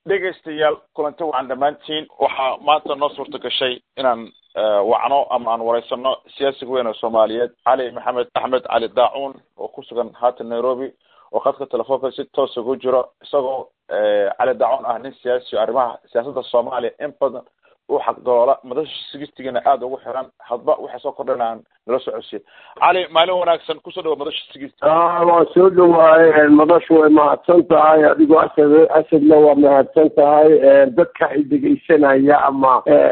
dhegaystayaal kulanti wacan dhammaantiin waxaa maanta noo suurta gashay inaan wacno ama aan wareysano siyaasiga weyn oo soomaaliyeed cali maxamed axmed cali daacuun oo ku sugan haatan nairobi oo khadka telefoonka si toosa ugu jiro isagoo cali daacuun ah nin siyaasi o arrimaha siyaasadda soomaaliya in badan u xaqdoola madasha sigistigiina aada ugu xiran hadba waxay soo kordhan aan nala socodsiin cali maalin wanaagsan kusoo dhawa madasha sigist waa soo dhawaay madashu way mahadsan tahay adigoo asad asadna waa mahadsan tahay dadka ay dhegaysanaya ama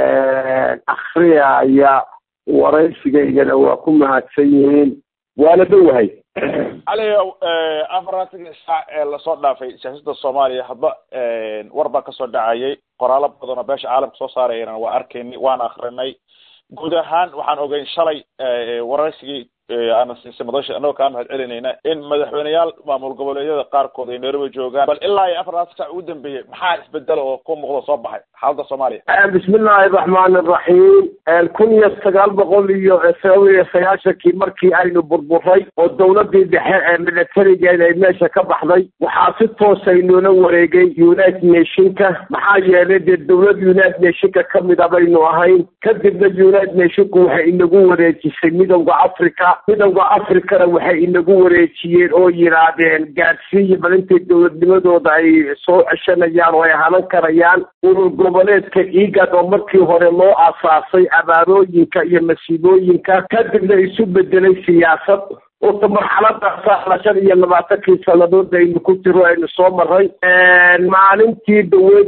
akriyaya waraysigaygana waa ku mahadsan yihiin waana dhowahay cali afaraatanka saac ee lasoo dhaafay siyaasadda soomaaliya hadba war baa kasoo dhacayay qoraalo badan oo beesha caalamka soo saarayana waa arkaynay waana akrinay guud ahaan waxaan ogeyn shalay waraysigii aana siisay madasha anagoo kaa mahad celinayna in madaxweyneyaal maamul goboleedyada qaarkood ay nairobi joogaan bal ilaa iyo afarlaatan sac ugu dambeeyey maxaa isbedela oo ku muuqda soo baxay xaaladda soomaaliya bismi illaahi raxmaan iraxiim kun iyo sagaal boqol iyo sagaal iyo sagaashankii markii aynu burburay oo dawladii dhexe ee militarigeeda ay meesha ka baxday waxaa si toosa inoola wareegay united nationka maxaa yeelay dee dawlad united nationka kamid a baynu ahayn kadibna united nationku waxay inagu wareejisay midowda africa midowda africana waxay inagu wareejiyeen oo yidhaahdeen gaadhsiiya bal intay dowladnimadooda ay soo ceshanayaan oo ay hanan karayaan urur goboleedka igad oo markii hore loo aasaasay abaarooyinka iyo masiibooyinka kadibna isu bedelay siyaasad ota marxaladaasa shan iyo labaatankii sanadood aynu ku jiro aynu soo maray maalintii dhaweyd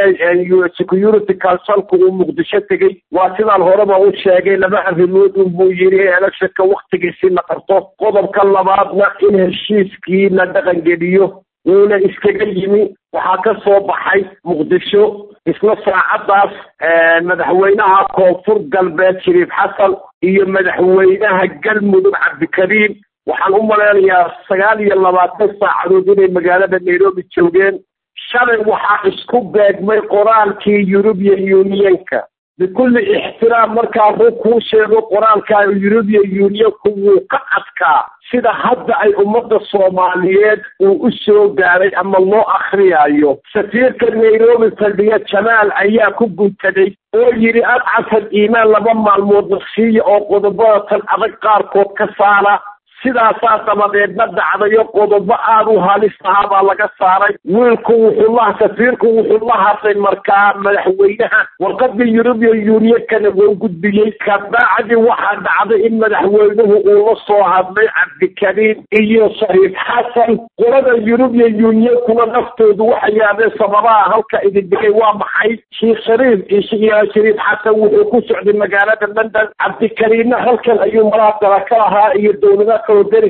ee security councilku uu muqdisho tegey waa sidaan horeba u sheegay laba arrimood unbuu yidhi electionka waktigiisi la qarto qodobka labaadna in heshiiskii la dhaqangeliyo wuuna iskaga yimi waxaa ka soo baxay muqdisho isla saacadaas madaxweynaha koonfur galbeed shariif xasan iyo madaxweynaha galmudug cabdikariim waxaan u malaynayaa sagaal iyo labaatan saacadood inay magaalada nairobi joogeen shalay waxaa isku beegmay qoraalkii eurubian unionka bikulli ixtiraam markaa ruu kuu sheego qoraalka eurubian unionku wuu ka adkaa sida hadda ay ummadda soomaaliyeed uu u soo gaaray ama loo akriyayo safiirka nairobi fadhiya jamaal ayaa ku guntaday oo yidhi adcafal iimaan laba maalmood nafsiiya oo qodobada tan adag qaarkood ka saara sidaasaa dabadeedna dhacdayo qodobo aada u halis ahaa baa laga saaray wiilku wuxuu la safiirku wuxuu la hadlay markaa madaxweynaha warqadii eurubian unionkana wou gudbiyey kabacdi waxaa dhacday in madaxweynuhu uu la soo hadlay cabdikariim iyo shariif xasan qolada eurubian unionkuna naftoodu waxay yaadeen sababaha halka idin dhigay waa maxay sheekh shariif iyo shariif xasan wuxuu ku socday magaalada london cabdikariimna halkan ayuu maraadara ka lahaa iyo dowlada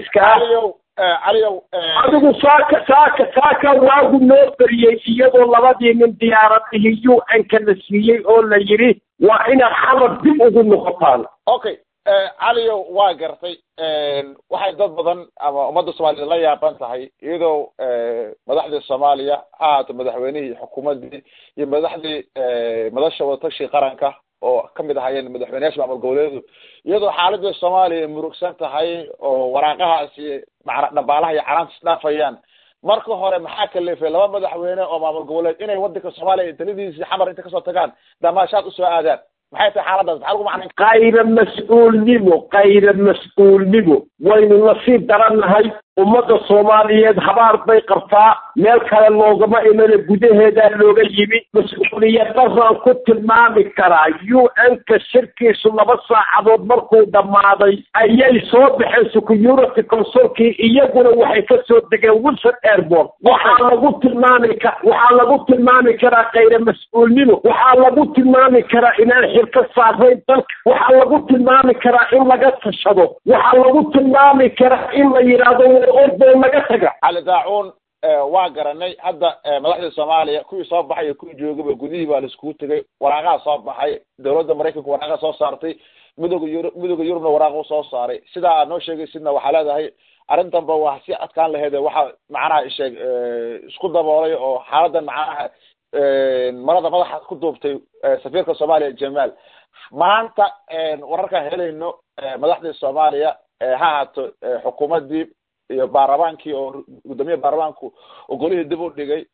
adigu saaka saaka saaka waagu noo beriyey iyadoo labadii nin diyaaradihii u n-ka la siiyey oo la yidhi waa inaad xabad dib ugu noqotaan okay caliyow waa gartay waxay dad badan ama ummadda soomaaliyed la yaaban tahay iyadoo madaxdii soomaaliya ha ahaato madaxweynihii xukuumaddii iyo madaxdii madasha wadatashi qaranka oo kamid ahaayeen madaxweyneyaasha maamul goboleedu iyadoo xaaladii soomaaliya murugsan tahay oo waraaqahaasi macna dhabaalaha iyo calaanta isdhaafayaan marka hore maxaa kalifay laba madaxweyne oo maamul goboleed inay wadanka soomaaliya taladiisii xamar inta kasoo tagaan damaashaad usoo aadaan maxay tahay xaaladaas maxaa lagu macnayn kayra mas-uulnimo kayra mas-uulnimo waynu nasiib darannahay ummadda soomaaliyeed habaar bay qabtaa meel kale loogama imana gudaheedaa looga yimi mas-uuliyad daraan ku tilmaami karaa u n-ka shirkiisu laba saacadood markuu dhammaaday ayay soo baxeen security consulkii iyaguna waxay ka soo degeen wilson airport waxaa lagu tilmaami ka waxaa lagu tilmaami karaa kayra mas-uulnimo waxaa lagu tilmaami karaa inaan xilka saarayn dalka waxaa lagu tilmaami karaa in laga tashado waxaa lagu tilmaami karaa in la yidhaahdo orday laga taga cali daacuun waa garanay hadda madaxdii soomaaliya kuwii soo baxay iyo kuwii joogaba gudihii baa laiskugu tegay waraaqaha soo baxay dowladda maraykanka waraaqa soo saartay midooda yurub midooda yurubna waraaqu soo saaray sidaa aad noo sheegaysidna waxaa leedahay arrintanba waa si adkaan laheede waxa macnaha isheeg isku daboolay oo xaaladan macnaha marada madaxa ku duubtay safiirka soomaaliya jamaal maanta wararkaan helayno madaxdii soomaaliya ha ahaato xukuumaddii iyo baarlamaankii oo guddoomiyaha baarlamaanku oo golihii dib u dhigay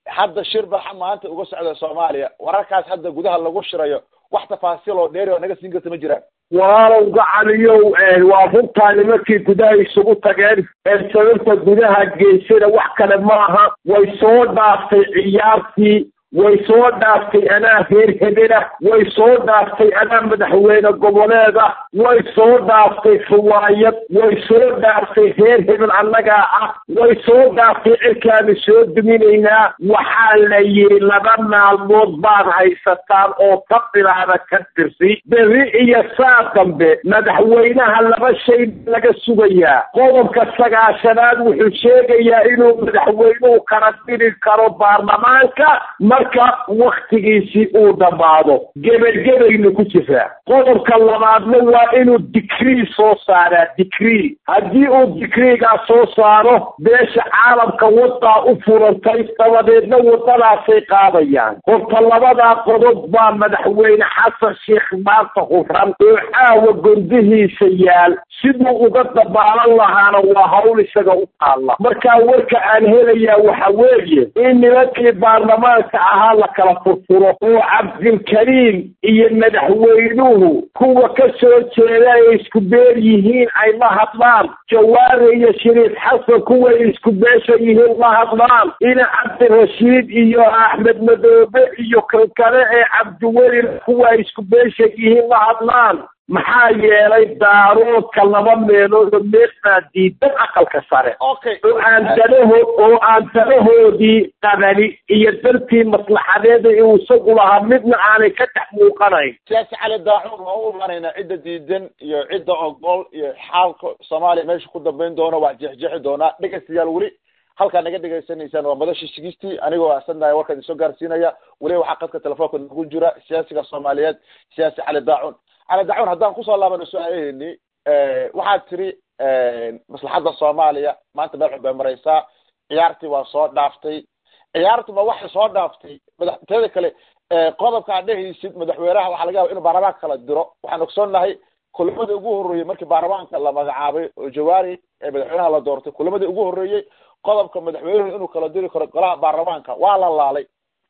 hadda shir baxa maanta uga socda soomaaliya wararkaas hadda gudaha lagu shirayo wax tafaasiil oo dheeri oo naga siin karta ma jiraan walaalow gacaliyow waa runtaa nimankii gudaha isugu tageen ee sababta gudaha geysana wax kale maaha way soo dhaaftay ciyaartii way soo dhaaftay anaa reer hebela way soo dhaaftay anaa madaxweyne goboleeda way soo dhaaftay riwaayad way soo dhaaftay reer hebel annagaa ah way soo dhaaftay cirkaanu soo duminaynaa waxaa la yidhi laba maalmood baad haysataan oo ka bilaada ka dirsi berri iyo saa dambe madaxweynaha laba shay laga sugayaa qodobka sagaashanaad wuxuu sheegayaa inuu madaxweynuhu kala diri karo baarlamaanka marka waktigiisii uu dhammaado gebelgebaynu ku jiraa qodobka labaadna waa inuu digrii soo saaraa digrii haddii uu digriigaa soo saaro beesha caalamka waddaa u furantay dabadeedna waddadaasay qaadayaan horta labadaa qodob baa madaxweyne xasan sheekh maanta huran oo caawa gondihiisa yaal siduu uga dabaalan lahaana waa hawl isaga u taalla markaa warka aan helayaa waxa weeye in nimankii baarlamaanka ahaa la kala furfuro oo cabdilkariim iyo madaxweynuhu kuwa ka soo jeeda ay isku beer yihiin ay la hadlaan jawaare iyo shariif xasan kuway isku beesha yihiin la hadlaan ina cabdirashiid iyo axmed madoobe iyo kan kale ee cabdiweli kuwa ay isku beesha yihiin la hadlaan maxaa yeelay daaroodka laba meelood oo meel baa diidan aqalka sare okay oo aan danaho oo aan danahoodii qabani iyo dartii maslaxadeeda uu isagu lahaa midna aanay ka dhex muuqanayn siyaasi cali daacuun waa u imanaynaa cidda diidan iyo cidda ogol iyo xaalka soomaaliya meesha ku dambeyn doono waa jeexjeexi doonaa dhegaystayaal weli halkaa naga dhegaysanaysaan waa madashii sigistii anigoo ahsannahay warkaan isoo gaarsiinaya weliba waxaa qadka telefoonka nagu jira siyaasiga soomaaliyeed siyaasi cali daacuun cali daacuun haddaan kusoo laabano su-aalaheeni waxaad tiri maslaxadda soomaaliya maanta meel xun bay maraysaa ciyaartii waa soo dhaaftay ciyaartuba waxay soo dhaaftay madax teeda kale qodobka aad dhehaysid madaxweynaha waxaa laga yaba inuu baarlamaanka kala diro waxaan ogsoonnahay kulamadii ugu horreeyey markii baarlamaanka la magacaabay oo jawaari ee madaxweynaha la doortay kulamadii ugu horreeyey qodobka madaxweynuhu inuu kala diri karo golaha baarlamaanka waa la laalay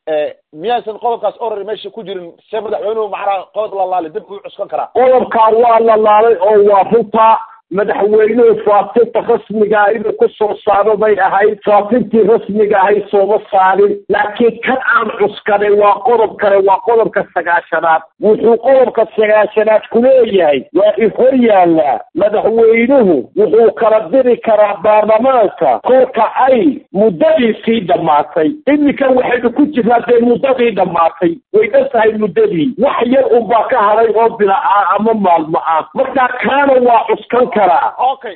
miyaysan qodobkaas orari meesha ku jirin se madaxweynuhu macnaha qodob la laalay dib uu cuskan karaa qodobkaa waa la laalay oo waa runtaa madaxweynuhu faafinta rasmigaa inuu ku soo saaro bay ahayd faafintii rasmiga ahayd sooma saarin laakiin kan aan cuskaday waa qodob kale waa qodobka sagaashanaad wuxuu qodobka sagaashanaad ku leeyahay waa i hor yaallaa madaxweynuhu wuxuu kala diri karaa baarlamaanka kolka ay muddadiisii dhammaatay iminka waxaynu ku jirnaa dee muddadii dhammaatay way dhan tahay muddadii wax yar unbaa ka haday oo bila ah ama maalmo ah markaa kaana waa cuskan okay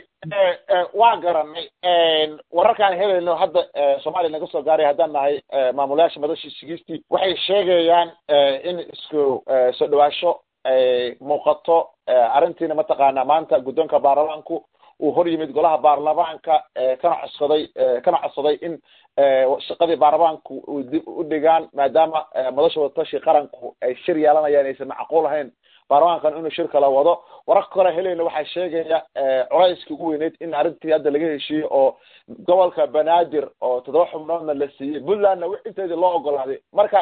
waa garanay wararkaan helayno hadda soomaaliya naga soo gaaray haddaan nahay maamulayaasha madashii sigistii waxay sheegayaan in isku soo dhawaasho ay muuqato arrintiina mataqaana maanta guddoonka baarlamaanku uu hor yimid golaha baarlamaanka kana codsaday kana codsaday in shaqadii baarlamaanku u dib u dhigaan maadaama madasha wadatashi qaranku ay shir yeelanayaan aysan macquul ahayn baarlamaankan inuu shir kala wado wararka kale helayna waxaa sheegaya culayskii ugu weyneyd in arrintii hadda laga heshiiyey oo gobolka banaadir oo toddoba xubnoodna la siiyey puntlandna inteedii loo ogolaaday marka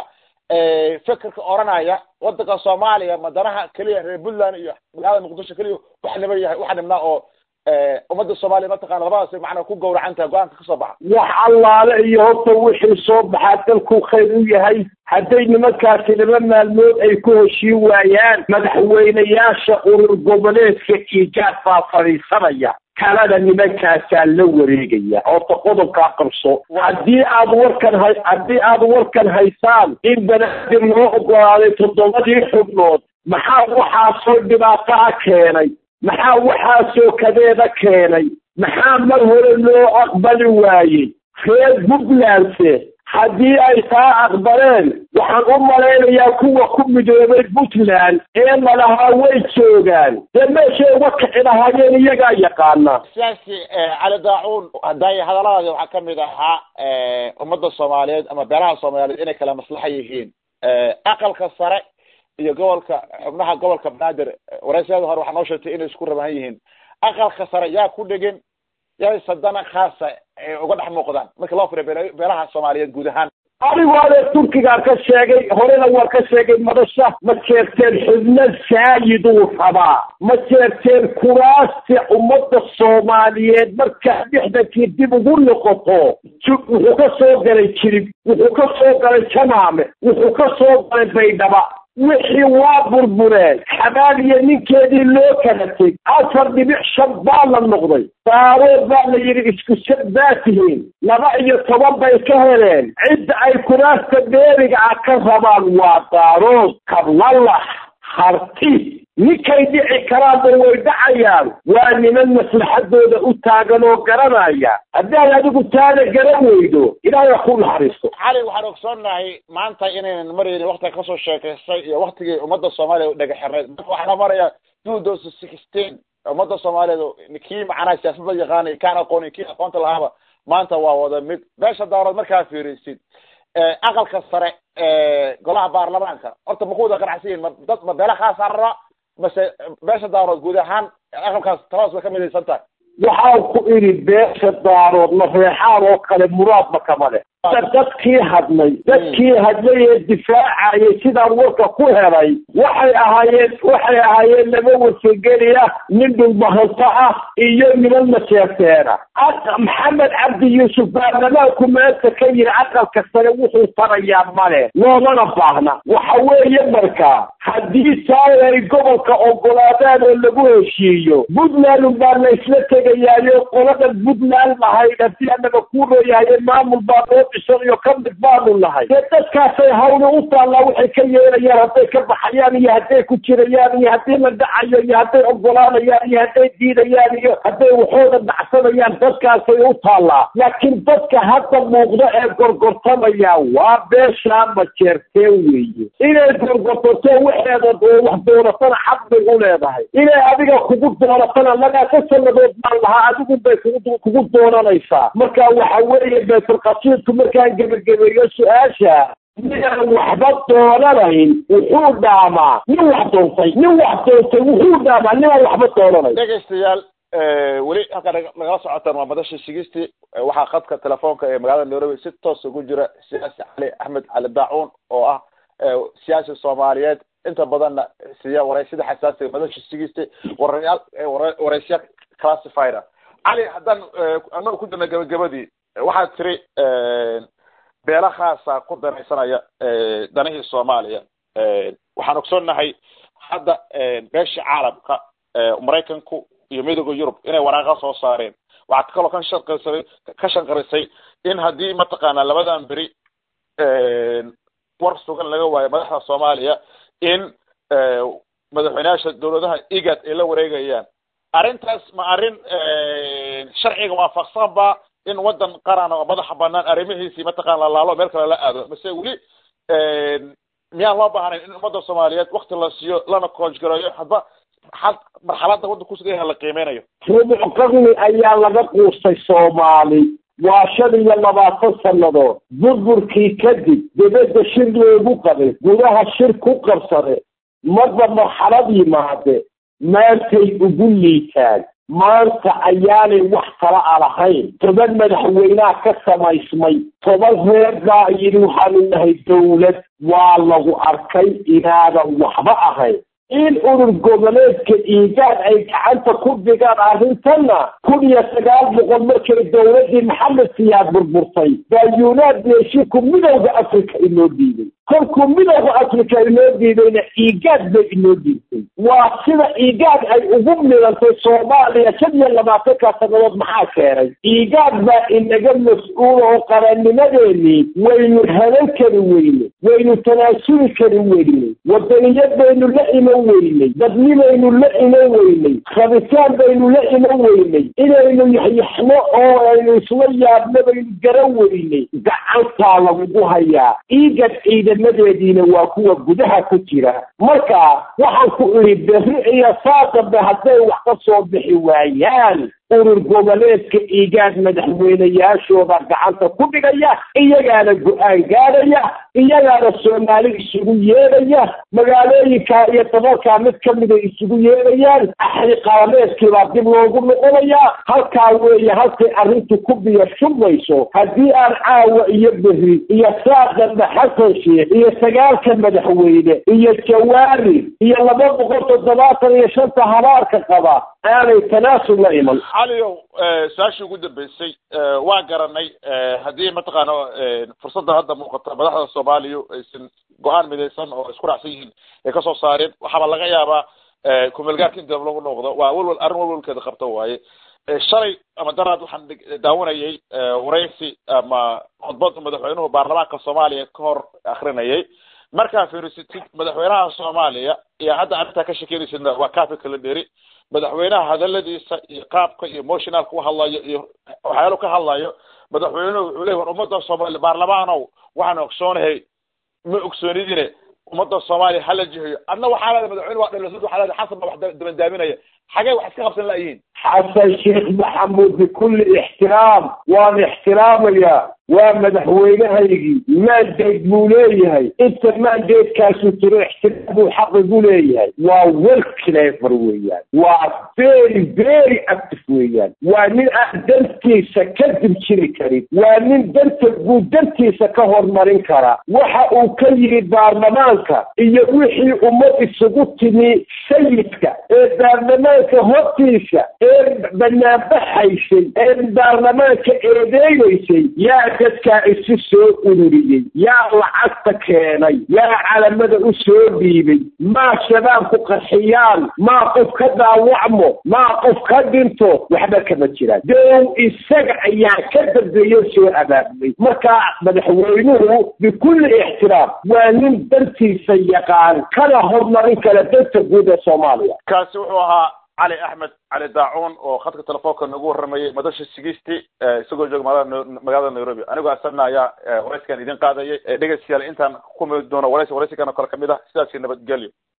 fekerka oranaya wadanka soomaaliya madanaha keliya reer puntland iyo magaalada muqdisho keliya wax niba yahay waxa dhibnaa oo ummadda soomaaliya mataqana labadaas macnaa ku gawracan tahay go-aanka kasoo baxa wax allaale iyo horta wixii soo baxaa dalku khayr u yahay hadday nimankaasi laba maalmood ay ku heshiin waayaan madaxweynayaasha urur goboleedka iijaad baa fadhiisanaya kalena nimankaasaa la wareegaya horta qodobkaa qabso haddii aad warkan hay haddii aad warkan haysaan in banaadir loo ogolaaday toddobadii xubnood maxaa waxaasoo dhibaataa keenay maxaa waxaasoo kadeeda keenay maxaa mar hore loo aqbali waayey reer puntlandse haddii ay taa aqbaleen waxaan u malaynayaa kuwa ku midoobay puntland ee lalahaa way joogaan dee meeshay uga kici lahaayeen iyagaa yaqaana siyaasi cali daacuun hadday hadalladaadi waxaa kamid ahaa ummadda soomaaliyeed ama beelaha soomaaliyeed inay kala maslaxa yihiin aqalka sare iyo gobolka xubnaha gobolka banaadir waraysyada hore waxaa noo sheegtay inay isku rabahan yihiin aqalka sare yaa ku dhegan yay sadana khaasa uga dhex muuqdaan marka loo firiyo beelaha soomaaliyeed guud ahaan adigu adee turkigaa ka sheegay horena waa ka sheegay madasha ma jeerteen xubno saayiduu rabaa ma jeerteen kuraasti ummadda soomaaliyeed markaa lixdankii dib ugu noqoto wuxuu ka soo galay jirib wuxuu ka soo galay jamaame wuxuu ka soo galay baydhaba wixii waa burbureen xabaaliya ninkeedii loo kala teg afar dhibic shan baa la noqday daarood baa la yidhi isku sad baa tihiin laba iyo toban bay ka heleen cidda ay kuraasta dheeriga ah ka rabaan waa daarood kablalax harti ninkay dhici karaanba way dhacayaan waa niman maslaxadooda u taagan oo garanaya haddaad adigu taada garan weydo ilaahay ku naxariisto cali waxaan ogsoonnahay maanta inaynan maraynin waktiga kasoo sheekaystay iyo waktigii ummadda soomaaliya u dhega xirnayd marka waxaa maraya two thousand sixteen ummadda soomaaliyeed kii macnaha siyaasadda yaqaanay kaan aqoonin kii aqoonta lahaaba maanta waa wada mid beesha daarood markaa fiirisid aqalka sare golaha baarlamaanka horta ma ku wada qanacsan yihin ma dad ma beela khaasaa raba mase beesha daarood guud ahaan aqalkaas taladas way ka midaysan tahay waxaan ku idhi beesha daarood ma reexaan oo kale muraadba kama leh dadkii hadlay dadkii hadlay ee difaacayay sidaan warka ku helay waxay ahaayeen waxay ahaayeen laba wasageliya nin dhulbahanto ah iyo niman maseerteena maxamed cabdi yuusuf baarlamaanku maanta ka yiri aqalka sare wuxuu tarayaa male loomana baahna waxa weeye markaa haddii taay ay gobolka ogolaadaan oo lagu heshiiyo puntland baa la isla tegayaayo qolada puntland lahayd haddii anaga ku rooyahaye maamul baa loo dhisan iyo ka mid baanu nahay dee dadkaasay hawli u taallaa waxay ka yeelayaan hadday ka baxayaan iyo hadday ku jirayaan iyo haddii la dhacayo iyo hadday ogolaanayaan iyo hadday diidayaan iyo hadday waxooda dhacsanayaan dadkaasay u taallaa laakiin dadka hadda muuqda ee gorgortamaya waa beeshaa majeerteen weeye inay gorgortato waxeeda oo wax doonatana xaq bay u leedahay inay adiga kugu doonatana lagaasa sanadood baan lahaa adigu bay kugu kugu doonanaysaa marka waxa weeye baytulqasiidku markaan gebagabeeyo su-aasha ninaan waxba doonanayn wuxuu dhaamaa nin wax doontay nin wax doontay wuxuu dhaamaa ninaan waxba doonanayn dhegaystayaal weli halkaa nagala socotaan waa madasha sigisti waxaa khadka telefoonka ee magaalada nairobi si toos ugu jira siyaasi cali axmed cali daacuun oo ah siyaasi soomaaliyeed inta badanna siiya wareysida xasaasiga madasha sigisti warayaal wareysya classifiera cali haddaan anagu ku jirna gabagabadii waxaad tiri beela khaasa ku danaysanaya danihii soomaaliya waxaan ogsoonnahay hadda beesha caalamka maraykanku iyo midooda yurub inay waraaqa soo saareen waxaa kaloo ka shanqarisay ka shanqarisay in haddii mataqaanaa labadan beri war sugan laga waayo madaxda soomaaliya in madaxweyneyaasha dawladaha igad ay la wareegayaan arrintaas ma arrin sharciga waafaqsan ba in waddan qaran oo madaxa banaan arrimihiisii mataqana lalaalo meel kale la aado mase weli miyaan loo baahnayn in ummadda soomaaliyeed wakti la siiyo lana koojgareeyo hadba had marxaladda waddanka kusugan la qiimeynayo rubuc qarni ayaa laga quustay soomaali waa shan iyo labaatan sannadood burburkii kadib dibadda shir loogu qabay gudaha shir ku qabsade marba marxalad yimaade maantay ugu liitaan maanta ayaanay wax kala a lahayn toban madaxweynaha ka samaysmay toban reer baa yidhi waxaanu nahay dawlad waa lagu arkay inaadan waxba ahayn in urur goboleedka iigaad ay gacanta ku dhigaan arrintanna kun iyo sagaal boqol markay dowladdii maxamed siyaad burburtay baa yunaad neeshinku midowda africa inoo diiday kolkuu midowda africa inoo diidayna iigaad bay inoo diiday waa sida iigaad ay ugu midantay soomaaliya shan iyo labaatanka sannadood maxaa keenay iigaad baa inaga mas-uul oo qarannimadeenii waynu helan kari weyne waynu tanaasuli kari weyne wadaniyad baynu la iman weynay dadnibaynu la iman weynay rabitaan baynu la iman weynay inaynu yaxyaxno oo aynu isla yaabno baynu garan weynay gacantaa lagugu hayaa iigad ciidamadeediina waa kuwa gudaha ku jira marka waxaan ku idhi berri iyo saa dambe hadday wax ka soo bixi waayaan urur goboleedka igaad madaxweyneyaashooda gacanta ku dhigaya iyagaana go-aan gaadhaya iyagaana soomaali isugu yeedhaya magaalooyinkaa iyo dabalkaa mid kamida isugu yeedhayaan axri qabameedkiibaa dib loogu noqonayaa halkaa weeye halkay arrintu ku biyo shubmayso haddii aan caawa iyo beri iyo saaqanba xasan sheekh iyo sagaalka madaxweyne iyo jawaari iyo laba boqol toddobaatan iyo shanta habaarka qaba aanay tanaasul la iman caliyow su-aashii ugu dambeysay waa garanay haddii mataqaana fursadda hadda muuqata madaxda soomaaliya aysan go-aan midaysan oo isku raacsan yihiin ay kasoo saareen waxaaba laga yaabaa kumeelgaarka in dib lagu noqdo waa walwal arrin walwalkeeda qabta waaye shalay ama daraad waxaan daawanayay waraysi ama khudbad madaxweynuhu baarlamaanka soomaaliya ka hor akrinayay markaa fiirisatid madaxweynaha soomaaliya iyo hadda arrintaa ka shekeynaysidna waa kaafi kala dheri madaxweynaha hadaladiisa iyo qaabka iyo emotionalka u hadlayo iyo waxyaalo ka hadlayo madaxweynuhu wuxuu leey war ummadda soomaaliya baarlamaanow waxaan ogsoonahay ma ogsoonidine ummadda soomaaliya hala jihayo adna waxaa leedahay madaxweyne waa dhalasud waxaa leedahay xasan baa wax dabandaaminaya xagee wax iska qabsan la'yihiin xasan sheekh maxamuud bikulli ixtiraam waan ixtiraamayaa waa madaxweynahaygii mandate buu leeyahay inta mandatekaasu jiro ixtiraam buu xaqigu leeyahay waa wel clever weeyaan waa very very active weeyaan waa nin aan dantiisa ka dib jiri karin waa nin danta buu dantiisa ka hormarin karaa waxa uu ka yidhi baarlamaanka iyo wixii ummad isugu timi sayidka ee baarlamaanka hortiisa ee banaanbaxaysay ee baarlamaanka eedeynaysay yaa dadkaa isu soo ururiyey yaa lacagta keenay yaa calamada u soo dhiibay maa shabaab ku qarxiyaan maa qof ka daawacmo maa qof ka dhinto waxba kama jiraan dow isaga ayaa ka dambeeyo soo abaabulay markaa madaxweynuhu bikulli ixtiraam waa nin dantiisa yaqaan kana hormarin kara danta guud ee soomaaliya kaasi wuxuu ahaa cali axmed cali daacuun oo khadka telefoonka nagu warramayay madasha sigisti isagoo jooga magaalada nairobi anigoo asagna ayaa warayskan idin qaadayay dhegeystayaal intaan ku mid doono waraysi waraysigan oo kale kamid ah sidaasi nabadgelyo